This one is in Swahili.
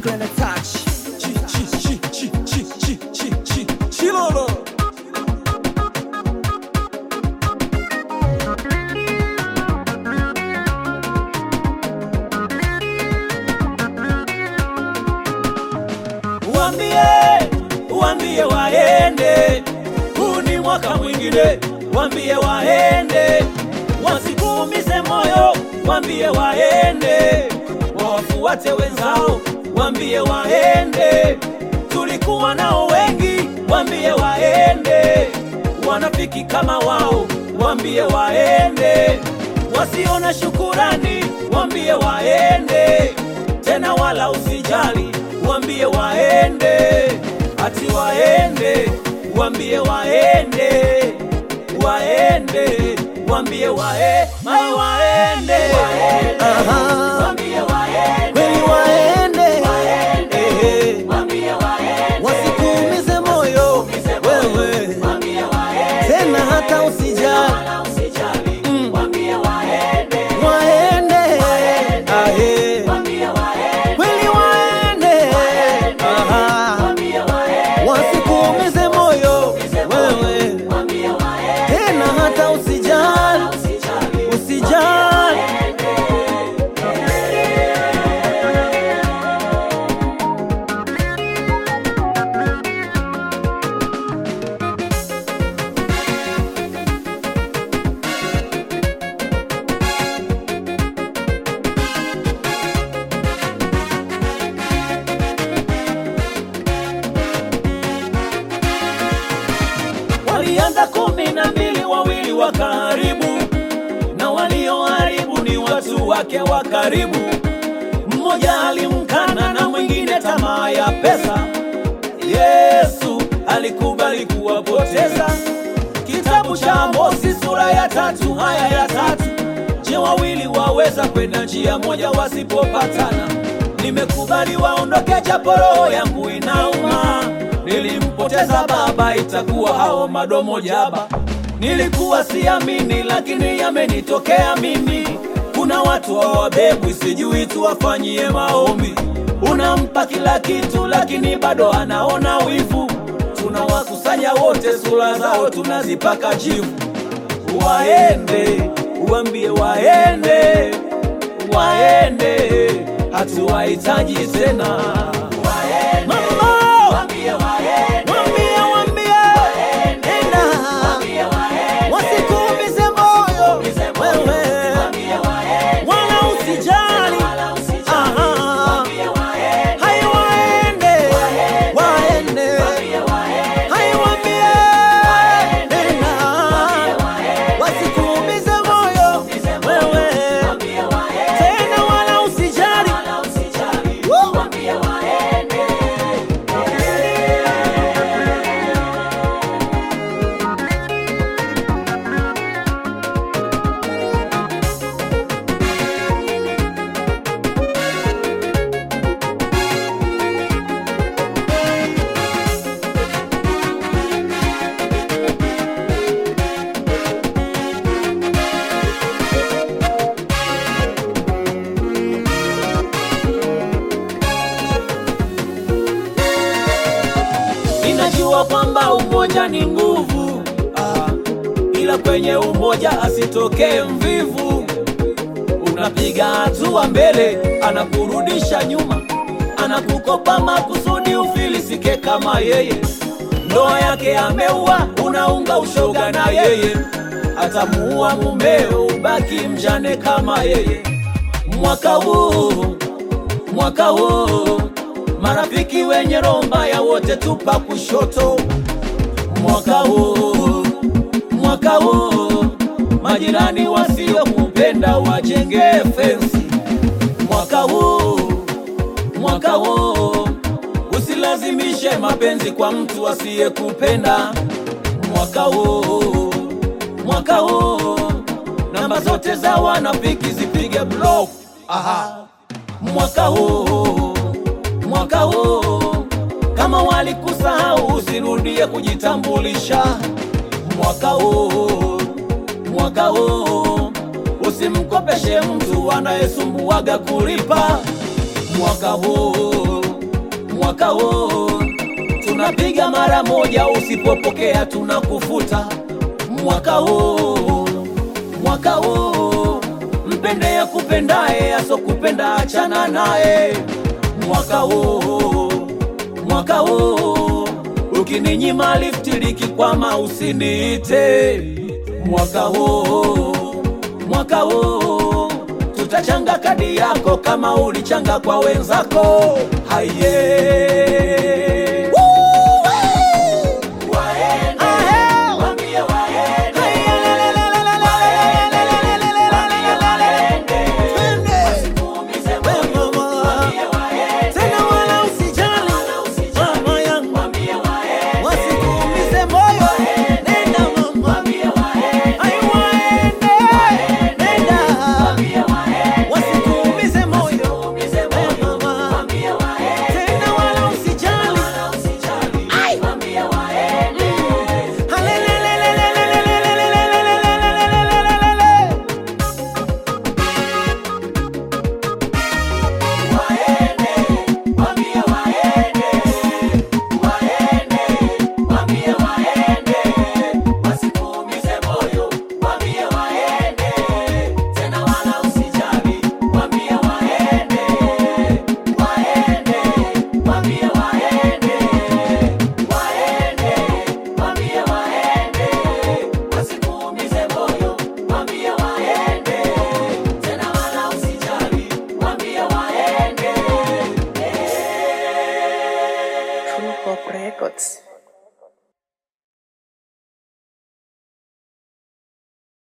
Gonna touch. Chi, chi, chi, chi, chi, chi, chi, chi, chilolo. Uambie, uambie waende, huu ni mwaka mwingine, wambie waende, wasikuumize moyo, wambie waende, wawafuate wenzao, wambie waende, tulikuwa nao wengi, wambie waende, wanafiki kama wao, wambie waende, wasiona shukurani, wambie waende, tena wala usijali, wambie waende, ati waende, wambie waende, waende, wambie wae, mai waende, Aha. Kweli waende, Ehe. wasikuumize moyo wewe, tena hata usijali Mm. waende, Ahe. kweli waende, Aha. wasikuumize moyo wewe, tena hata usijali, usijali. Walianza kumi na mbili, wawili wakaharibu, na walioharibu ni watu wake wa karibu. Mmoja alimkana na mwingine tamaa ya pesa. Yesu alikubali kuwapoteza. Kitabu cha Amosi sura ya tatu haya ya tatu. Je, wawili waweza kwenda njia moja wasipopatana? Nimekubali waondoke, japo roho yangu inauma. Nilimpoteza baba, itakuwa hao madomo jaba. Nilikuwa siamini, lakini yamenitokea mimi. Kuna watu hawabebwi, sijui tuwafanyie maombi. Unampa kila kitu, lakini bado anaona wivu. Tunawakusanya wote, sura zao tunazipaka jivu. Waende, uambie waende, waende, hatuwahitaji tena. Mama! Mwambie, mwambie, enda. Wasikuumize moyo wewe, wala usijali. Aha. Hai waende, waende. Hai waambie, enda. Wasikuumize moyo wewe, tena wala usijali. Woo! Ninajua kwamba umoja ni nguvu ah, ila kwenye umoja asitokee mvivu. Unapiga hatua mbele, anakurudisha nyuma, anakukopa makusudi ufilisike kama yeye. Ndoa yake ameua, unaunga ushoga na yeye, atamuua mumeo, ubaki mjane kama yeye. Mwaka huu mwaka huu marafiki wenye roho mbaya wote tupa kushoto. Mwaka huu mwaka huu majirani wasiokupenda wajenge fensi. Mwaka huu mwaka huu usilazimishe mapenzi kwa mtu asiyekupenda. Mwaka huu mwaka huu namba zote za wanafiki zipige block. Aha mwaka huu mwaka huu kama walikusahau usirudie kujitambulisha mwaka huu mwaka huu usimkopeshe mtu anayesumbuaga kulipa mwaka huu mwaka huu tunapiga mara moja, usipopokea tunakufuta. Mwaka huu, mwaka huu, mpende ya kupendaye, asokupenda achana naye. Mwaka huu, mwaka huu, ukininyima lifti likikwama usiniite. Mwaka huu, mwaka huu, tutachanga kadi yako kama ulichanga kwa wenzako. Haye